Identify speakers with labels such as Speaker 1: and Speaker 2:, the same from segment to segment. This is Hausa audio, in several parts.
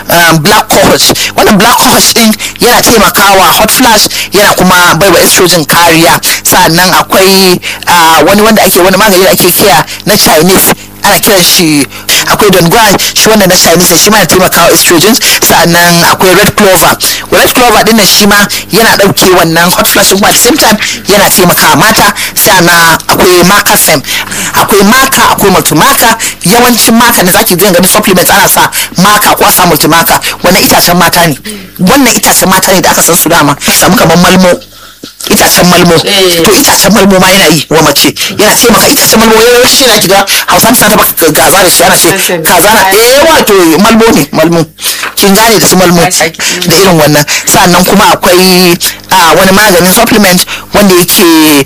Speaker 1: black cohosh wannan black cohosh din yana taimakawa hot flash yana kuma baiwa estrogen kariya sannan akwai wani wanda ake wani magani da ake kiya na chinese ana kiran shi akwai dongguan shi wannan na chinese shi ma yana taimakawa estrogen sannan akwai red clover red clover din shi ma yana dauke wannan hot flash kuma at the same time yana taimakawa mata sannan akwai maka sem akwai maka akwai multimaka yawancin maka da zaki gani supplements ana sa maka ko a sa multimaka wannan itacen mata ne wannan itacen mata ne da aka san su dama samu kamar malmo itacen malmo to itacen malmo ma yana yi wa mace yana taimaka itacen malmo ya shi na kiga hausa suna taba gaza da shi ana ce kaza na eh wato malmo ne malmo kin gane da su malmo da irin wannan sannan kuma akwai wani maganin supplement wanda yake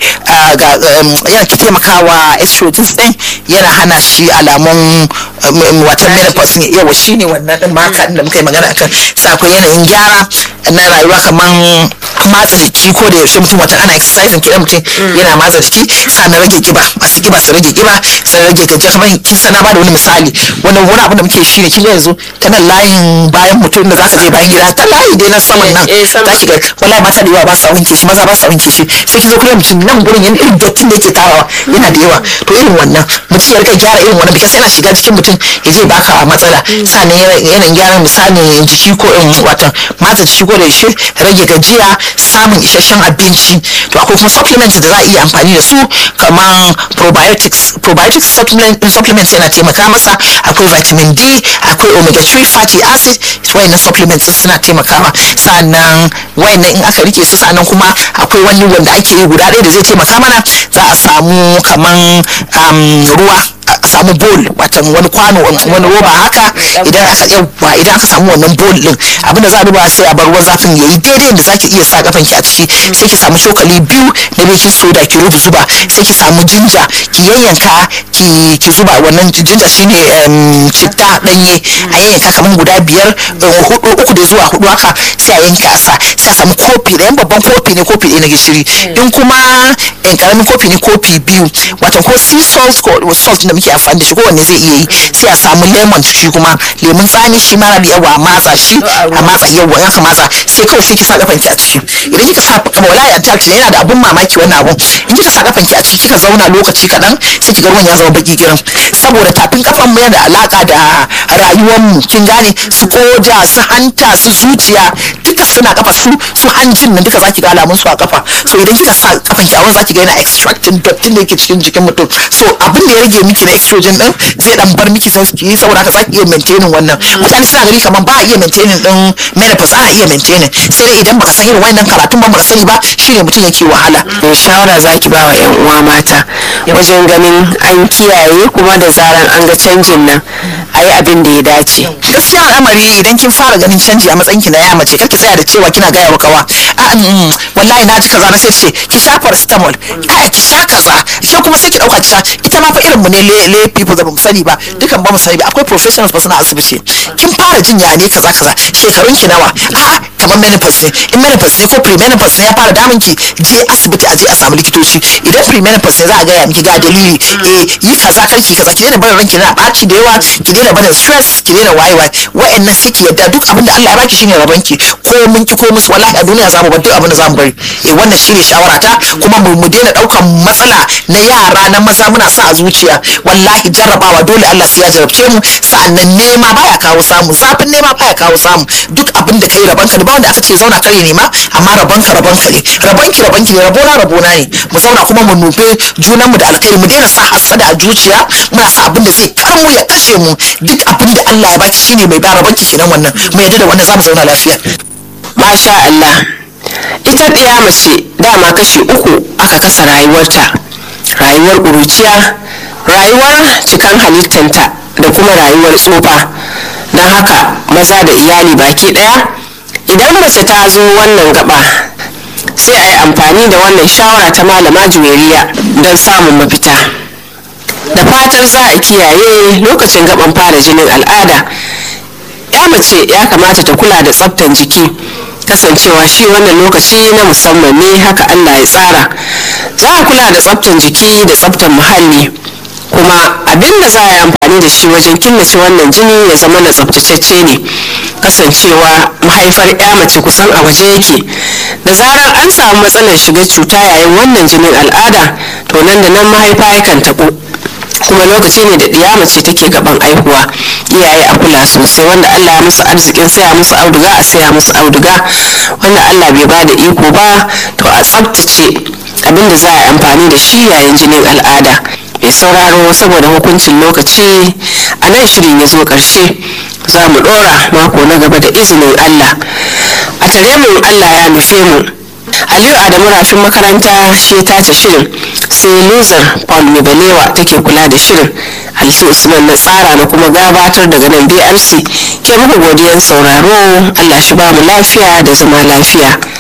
Speaker 1: yana taimakawa estrogens din yana hana shi alamun watan menopause ne yawa shine wannan din maka da muka yi magana akan sa akwai yanayin gyara na rayuwa kaman matsa jiki ko da yaushe mutum wata ana exercise kidan mutum yana matsa jiki sannan rage kiba masu kiba su rage kiba sannan rage gajiya kamar kin sana ba da wani misali wannan wani abu da muke shi ne kin yanzu ta nan layin bayan mutum da zaka je bayan gida ta layi dai na saman nan zaki ga wallahi mata da yawa ba sa wanke shi maza ba sa wanke shi sai ki zo kuma mutum nan gurin yana irin dottin da yake tarawa yana da yawa to irin wannan mutum ya rika gyara irin wannan bikas yana shiga jikin mutum ya je baka matsala sannan yanayin gyaran misali jiki ko watan matsa jiki ko da yaushe rage gajiya samun isasshen abinci to akwai kuma supplements da za a iya amfani da su kamar probiotics probiotics supplements yana taimaka masa akwai vitamin D akwai omega 3 fatty acid wayannan supplements suna taimakawa sannan wayannan in aka rike su sannan kuma akwai wani wanda ake yi guda ɗaya da zai taimaka mana za a samu kaman ruwa a samu bowl watan wani kwano wani roba haka idan aka yawa idan aka samu wannan bowl din abinda za a duba sai a bar ruwan zafin yayi daidai da zaki iya sa kafan ki a ciki sai ki samu cokali biyu na baking soda ki rubu zuba sai ki samu jinja ki yayyanka ki ki zuba wannan jinja shine citta danye a yayyanka kaman guda biyar hudu uku da zuwa hudu haka sai a yanka a sa sai a samu kofi da yan babban kofi ne kofi ɗaya na gishiri in kuma yan karamin kofi ne kofi biyu watan ko sea salt ko salt da muke amfani da shi kowanne zai iya yi sai a samu lemon shi kuma lemun tsami shi ma rabi yawa a matsa shi a matsa yawa in aka matsa sai kawai sai ki sa kafan ki a ciki idan kika sa kama wala ya ta yana da abun mamaki wannan abun in kika sa kafan ki a ciki kika zauna lokaci kaɗan sai kiga ruwan ya zama baki kiran saboda tafin kafan mu yana da alaka da rayuwar mu kin gane su koda su hanta su zuciya duka suna kafa su su hanjin nan duka zaki ga alamun su a kafa so idan kika sa kafan ki a wurin zaki ga yana extracting dottin da yake cikin jikin mutum so abin da ya rage miki na estrogen din zai dan bar miki sai ki saboda haka zaki iya maintaining wannan mutane suna gani kaman ba a iya maintaining din menopause ana iya maintaining sai dai idan baka san irin wannan karatun ba baka sani ba shine mutum yake wahala
Speaker 2: shawara zaki ba wa yan uwa mata wajen ganin an kiyaye kuma da zaran an ga canjin nan ayi abin da ya dace
Speaker 1: gaskiya al'amari idan kin fara ganin canji a matsayin ki na ya mace kar ki tsaya da cewa kina gaya wa kawa a wallahi na ji kaza na sai ce ki sha paracetamol a ki sha kaza ke kuma sai ki dauka ki sha ita ma fa irin mu ne le people da bamu sani ba dukan ba mu sani ba akwai professionals ba suna asibiti kin fara jin ya ne kaza kaza shekarun ki nawa a kamar menopause ne in menopause ne ko pre-menopause ne ya fara damun ki je asibiti a je a samu likitoci idan pre-menopause ne za a gaya miki ga dalili eh yi kaza karki kaza ki daina barin ranki na baci da yawa ki daina barin stress ki daina waye waye wa'annan sai ki yadda duk abin da Allah ya baki shine rabon ki ko mun ki ko musu wallahi a duniya zamu bar duk abin da zamu bari eh wannan shine shawara ta kuma mu mu daina daukan matsala na yara na maza muna sa a zuciya wallahi jarrabawa dole Allah sai ya jarabce mu sa'annan nema baya kawo samu zafin nema baya kawo samu duk abin da kai rabon ka ne ba wanda aka ce zauna kare nema amma rabon ka rabon ka ne rabon ki rabon ki ne rabona rabona ne mu zauna kuma mu nufe junan mu da alkhairi mu daina sa hasada a zuciya muna sa abin da zai kar mu ya kashe mu duk abin da Allah ya baki shine mai ba rabon ki kenan wannan mu yadda da wannan zamu zauna lafiya
Speaker 2: masha Allah ita ɗaya mace dama kashi uku aka kasa rayuwarta rayuwar ƙuruciya rayuwar cikan halittanta da kuma rayuwar tsufa don haka maza da iyali baki ɗaya idan mace ta zo wannan gaba sai a yi amfani da wannan shawara ta malama juweriya don samun mafita da fatar za a kiyaye lokacin gaban fara jinin al'ada ya mace ya kamata ta kula da tsaftan jiki kasancewa shi wannan lokaci na musamman ne haka allah ya tsara za a kula da tsaftan jiki da tsaftan muhalli kuma abin da za a yi amfani da shi wajen killace wannan jini ya zama na tsaftatacce ne kasancewa mahaifar ya mace kusan a waje yake da zarar an samu matsalar shiga cuta yayin wannan jinin al'ada to nan da nan mahaifa yakan taɓo kuma lokaci ne da ɗiya mace take gaban aihuwa iyaye a kula sosai wanda allah ya musu arzikin saya musu auduga a saya musu auduga wanda allah bai ba da iko ba to a tsabtace abin da za a yi amfani da shi yayin jinin al'ada mai sauraro saboda hukuncin lokaci a nan shirin ya zo ƙarshe za mu ɗora mako na gaba da izinin allah a tare mu allah ya nufe mu aliyu adamu rafin makaranta shi ta ce shirin sai luzar paul mibalewa take kula da shirin alfi usman na tsara na kuma gabatar daga nan brc ke muku godiyan sauraro allah shi ba mu lafiya da zama lafiya